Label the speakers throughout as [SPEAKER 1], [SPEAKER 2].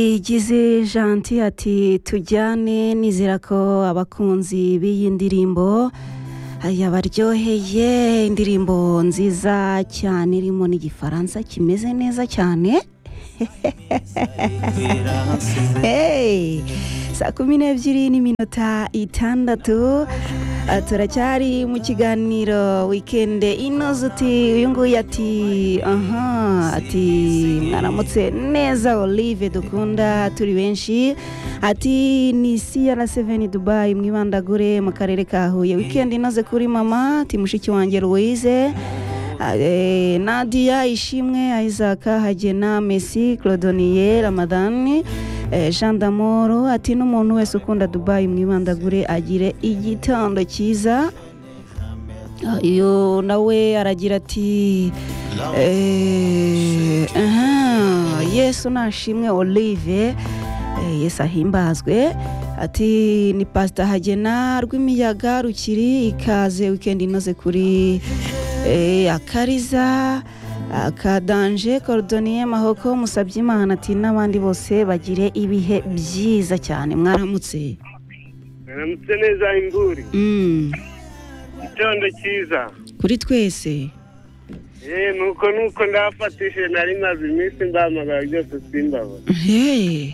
[SPEAKER 1] igize janti ati tujyane nizera ko abakunzi b'iyi ndirimbo yabaryoheye indirimbo nziza cyane irimo n'igifaransa kimeze neza cyane Hey, saa kumi n'ebyiri n'iminota itandatu Ah, turacyari mu kiganiro wikende inoze uti uyu nguyu ati aha ati mwaramutse neza olive dukunda turi benshi ati ni cr7 dubai mwibandagure mu karere ka huye wikendi inoze kuri mama ati mushiki wanjye louise Eh, nadia ishimwe isaka hagena messi claudonier ramadani eh, jean damoro ati n'umuntu wese ukunda dubai mwibandagure agire igitondo cyiza Ah, iyo nawe aragira ati eh, aha, yesu nashimwe olive eh, yesu ahimbazwe ati ni pasita hagena rw'imiyaga rukiri ikaze wikendi inoze kuri eh, akariza akadanje korodoniye mahoko musabye imana ati n'abandi bose bagire ibihe byiza cyane mwaramutse
[SPEAKER 2] mwaramutse neza imburi
[SPEAKER 1] Mm,
[SPEAKER 2] igitondo cyiza
[SPEAKER 1] kuri twese
[SPEAKER 2] eee nuko nuko ndabafatishije nari maze iminsi mbahamagara byose simbabona
[SPEAKER 1] Hey,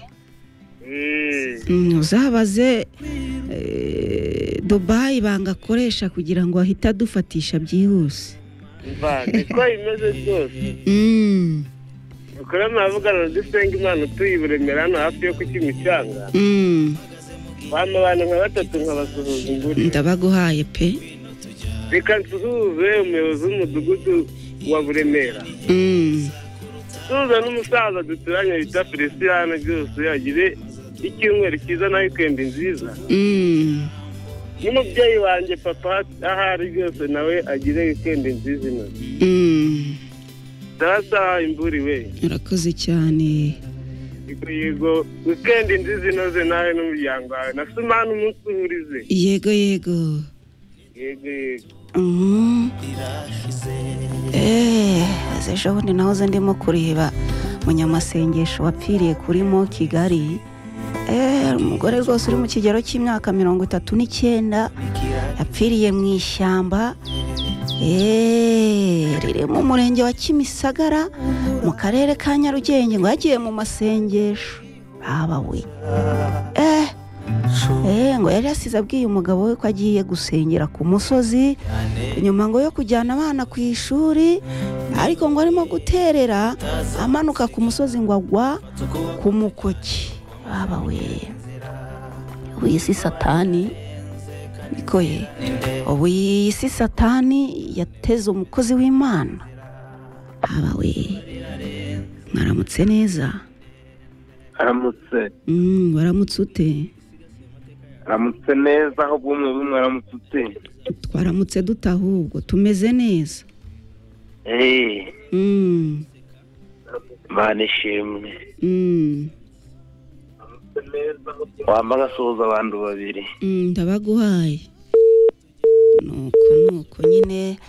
[SPEAKER 2] Eee,
[SPEAKER 1] mm, uzabaze eh, dubayi banga akoresha kugira ngo ahite adufatisha byihuse
[SPEAKER 2] mva niko imeze rwose
[SPEAKER 1] Mm,
[SPEAKER 2] ukora amavugano dusenga imana utuye i buremera hano hafi yo ku kimicanga
[SPEAKER 1] mm,
[SPEAKER 2] bampa abantu nka batatu nkabasuhuza imburi
[SPEAKER 1] ndabaguhaye pe
[SPEAKER 2] reka nsuhuze umuyobozi w'umudugudu wa buremera
[SPEAKER 1] Mm,
[SPEAKER 2] suhuza n'umusaza duturanye bita feliciyane byose agire icyumweru cyiza na wikendi nziza
[SPEAKER 1] mm.
[SPEAKER 2] n'umubyeyi wanjye papa ahari byose nawe agire wikendi nziza inoze
[SPEAKER 1] Mm,
[SPEAKER 2] ndabasaba imburi we
[SPEAKER 1] urakoze cyane
[SPEAKER 2] yego yego wikendi nziza inoze nawe n'umuryango wawe na sumani umunsi uhurize
[SPEAKER 1] yego yego
[SPEAKER 2] yego yego
[SPEAKER 1] Mm. Eh, aze ejo bundi nahoze ndimo kureba munyamasengesho wapfiriye kuri mo kigali Eh, umugore rwose uri mu kigero cy'imyaka mirongo itatu n'icyenda yapfiriye mu ishyamba Eh, riri mu murenge wa kimisagara mu karere ka nyarugenge ngo yagiye mu masengesho baba we eh Eh, ngo yari yasize abwiye umugabo we ko agiye gusengera ku musozi nyuma ngo yo kujyana abana ku ishuri ariko ngo arimo guterera amanuka ku musozi ngo agwa ku mukoki baba we w'isi satani niko ye ubu iyi si satani yateze umukozi w'imana baba we mwaramutse neza
[SPEAKER 3] aramutse
[SPEAKER 1] Mm, waramutse ute
[SPEAKER 3] aramutse neza aho bumwe bumwe aramutse ute
[SPEAKER 1] twaramutse duta ahubwo tumeze neza
[SPEAKER 3] eee
[SPEAKER 1] Mm,
[SPEAKER 3] imana ishimwe
[SPEAKER 1] mm,
[SPEAKER 3] wamba agasuhuza abantu babiri
[SPEAKER 1] mm, ndabaguhaye nuko nuko nyine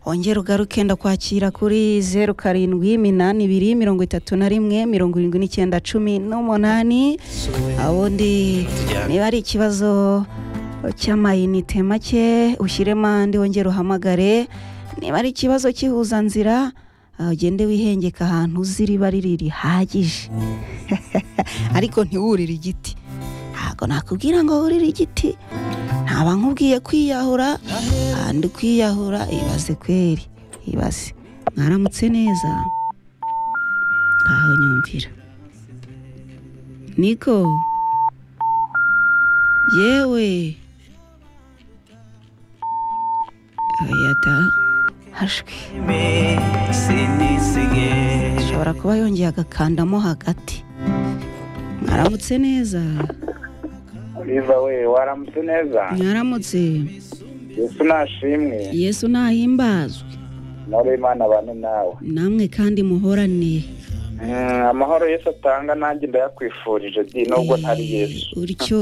[SPEAKER 1] wongera ugaruke ndakwakira kuri zeru karindwi iminani ibiri mirongo itatu na rimwe mirongo irindwi n'icyenda cumi n'umunani ubundi niba ari ikibazo cy'amayinite make ushyiremo andi wongere uhamagare niba ari ikibazo cy'ihuzanzira ah, ugende wihengeka ahantu uzi riba riri rihagije ariko ntiwurire igiti ntabwo nakubwira ngo wurire igiti ntaba nkubwiye kwiyahura kandi kwiyahura ibaze kweri ibaze mwaramutse neza ngaho nyumvira niko yewe ayata hashwi ashobora kuba yongeye agakandamo hagati mwaramutse neza
[SPEAKER 4] biva we waramutse neza
[SPEAKER 1] mwaramutse
[SPEAKER 4] yesu nashimwe
[SPEAKER 1] yesu nahimbazwe
[SPEAKER 4] amahoro y'imana abane nawe
[SPEAKER 1] namwe kandi muhorane
[SPEAKER 4] Mm, amahoro yesu atanga nanjye ndayakwifurije di nubwo ntari yesu
[SPEAKER 1] utyo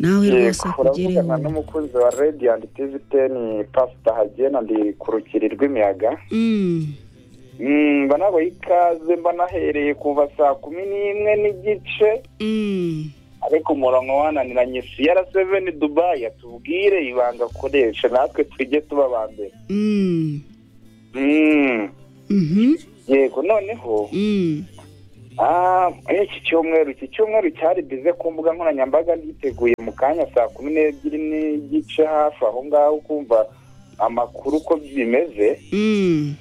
[SPEAKER 1] nawe rwose
[SPEAKER 4] yego uravugana
[SPEAKER 1] akugereho
[SPEAKER 4] n'umukunzi wa radiyanti tivi teni pasita hagena ndi ku rukiri rw'imiyaga
[SPEAKER 1] Mm,
[SPEAKER 4] Mm, mba nabaha ikaze mba nahereye kuva saa kumi n'imwe n'igice
[SPEAKER 1] Mm.
[SPEAKER 4] ariko umurongo wananiranye siyara seveni dubayi atubwire ibanga akoresha natwe tujye tuba ba mbere
[SPEAKER 1] Mm.
[SPEAKER 4] Mm,
[SPEAKER 1] Mhm.
[SPEAKER 4] yego noneho
[SPEAKER 1] Mm.
[SPEAKER 4] ah, eh, iki cyumweru iki cyumweru cyari bize ku mbuga nkoranyambaga nditeguye mu kanya saa kumi n'ebyiri n'igice hafi aho ngaho kumva amakuru uko bimeze
[SPEAKER 1] Mm.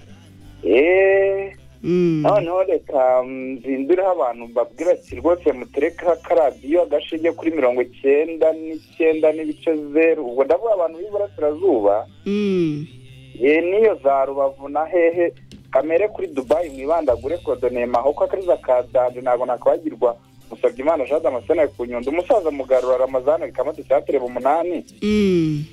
[SPEAKER 4] eee
[SPEAKER 1] Mm.
[SPEAKER 4] noneho reka nzindureho abantu babwira ati rwose mutereka karadiyo agashinge kuri mirongo icyenda n'icyenda n'ibice zeru ubwo ndavuga abantu b'iburasirazuba
[SPEAKER 1] Mm.
[SPEAKER 4] ye n'iyo za rubavu na hehe kamere kuri dubayi mwibandagure kodoneye mahoko akariza ka danje ntabwo nakabagirwa musabye imana jean damascene ku nyundo umusaza mugarura ramazani kamata cyatereba umunani
[SPEAKER 1] Mm.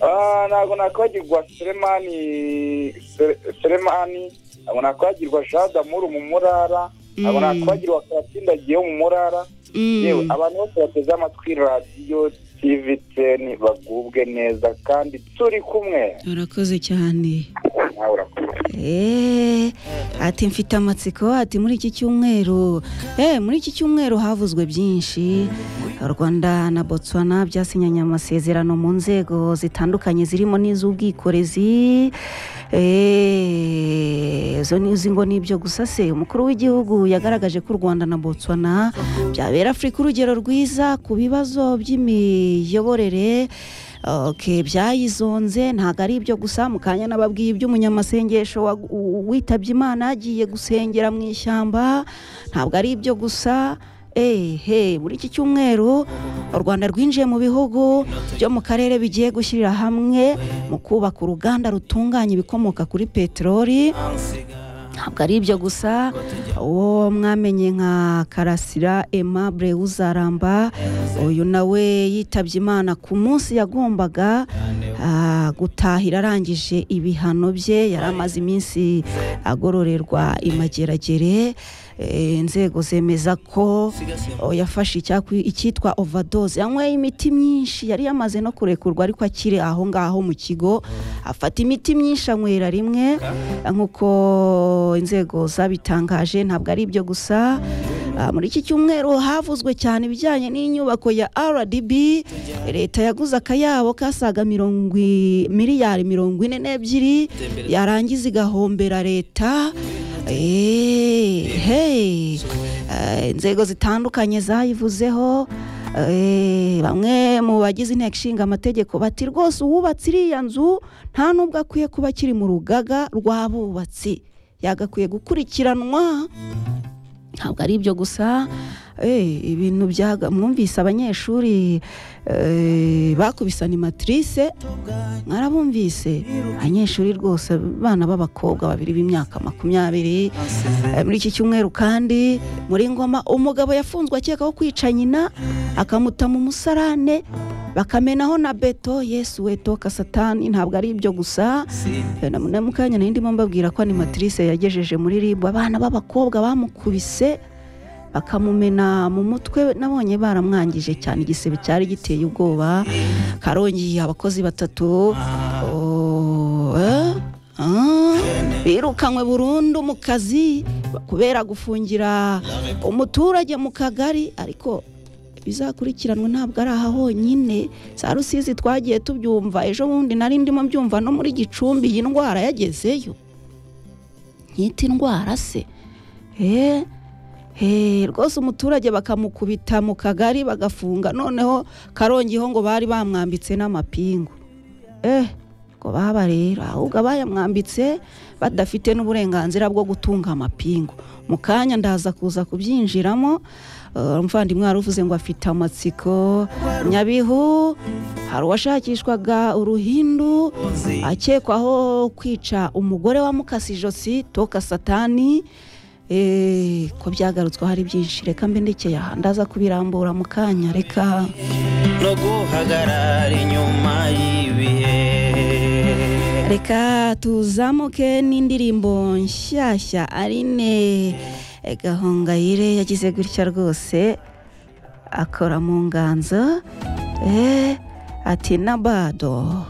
[SPEAKER 4] Ah, ntabwo nakwagirwa seremani Sere- seremani ntabwo nakwagirwa jadamuru mu murara ntabwo
[SPEAKER 1] Mm.
[SPEAKER 4] nakwagirwa karatsindagiye mu murara yewe
[SPEAKER 1] Mm.
[SPEAKER 4] abantu bose bateze amatwi radiyo tivi teni bagubwe neza kandi turi kumwe
[SPEAKER 1] urakoze cyane
[SPEAKER 4] nawe urakoze
[SPEAKER 1] Eh, ati mfite amatsiko ati muri iki cyumweru eh, muri iki cyumweru havuzwe byinshi u rwanda na botswana byasinyanye amasezerano mu nzego zitandukanye zirimo n'iz'ubwikorezi Eh, izo nizi ngo ni ibyo gusa se umukuru w'igihugu yagaragaje ko u rwanda na botswana byabera afurika urugero rwiza ku bibazo by'imiyoborere ok byayizonze ntabwo ari ibyo gusa mu kanya nababwiye iby'umunyamasengesho wa- u- witabye imana agiye gusengera mu ishyamba ntabwo ari ibyo gusa ehe muri iki cyumweru u rwanda rwinjiye mu bihugu byo mu karere bigiye gushyirira hamwe mu kubaka uruganda rutunganya ibikomoka kuri peteroli ntabwo ari ibyo gusa uwo mwamenye nka karasira aimable uzaramba uyu nawe yitabye imana ku munsi yagombaga ah, gutahira arangije ibihano bye yari amaze iminsi agororerwa imageragere Eh, inzego zemeza ko oh, yafashe icyakwi- icyitwa overdose yanyweye imiti myinshi yari yamaze no kurekurwa ariko akiri aho ngaho mu kigo afata imiti myinshi anywera rimwe nk'uko inzego zabitangaje ntabwo ari ibyo gusa Ah, muri iki cyumweru havuzwe cyane ibijyanye n'inyubako ya rdb leta yaguze akayabo kasaga mirongo i- miliyari mirongo ine n'ebyiri yarangiza igahombera leta Eh, hey. Eh, inzego zitandukanye zayivuzeho Eh, bamwe mu bagize inteko ishinga amategeko bati rwose uwubatse iriya nzu nta n'ubwo akwiye kuba akiri mu rugaga rw'abubatsi yagakwiye gukurikiranwa ntabwo ari ibyo gusa Eh, ibintu byaga mwumvise abanyeshuri eh, bakubise animatrice mwarabumvise abanyeshuri rwose abana b'abakobwa babiri b'imyaka makumyabiri Eh, muri iki cyumweru kandi muri ngoma umugabo yafunzwe akekaho kwica nyina akamuta mu musarane bakamenaho na beto yesu wetoka satani ntabwo ari ibyo gusa Eh, na na mukanya nari ndimo mbabwira ko animatrice yagejeje muri ribu abana b'abakobwa bamukubise bakamumena mu mutwe nabonye baramwangije cyane igisebe cyari giteye ubwoba karongi abakozi batatu oh, eh? Ah, birukanywe burundu mu kazi kubera gufungira umuturage mu kagari ariko bizakurikiranwe ntabwo ari aha honyine za rusizi twagiye tubyumva ejo bundi nari ndimo mbyumva no muri gicumbi iyi ndwara yagezeyo nkita indwara se eee Hey, rwose umuturage bakamukubita mu kagari bagafunga noneho karongiho ngo bari bamwambitse n'amapingu eh ngo baba rero ahubwo abayamwambitse badafite n'uburenganzira bwo gutunga amapingu mu kanya ndaza kuza kubyinjiramo Eh, umuvandimwe wari uvuze ngo afite amatsiko nyabihu hari uwashakishwaga uruhindu akekwaho kwica umugore wa mukasi ijosi toka satani Eh, ko byagarutsweho ari byinshi reka mbe ndekeye aha ndaza kubirambura mu kanya reka
[SPEAKER 5] no guhagarara inyuma y'ibihe
[SPEAKER 1] reka tuzamuke n'indirimbo nshyashya arine eh, gahongayire yagize gutya rwose akora mu nganzo eh, ati nabado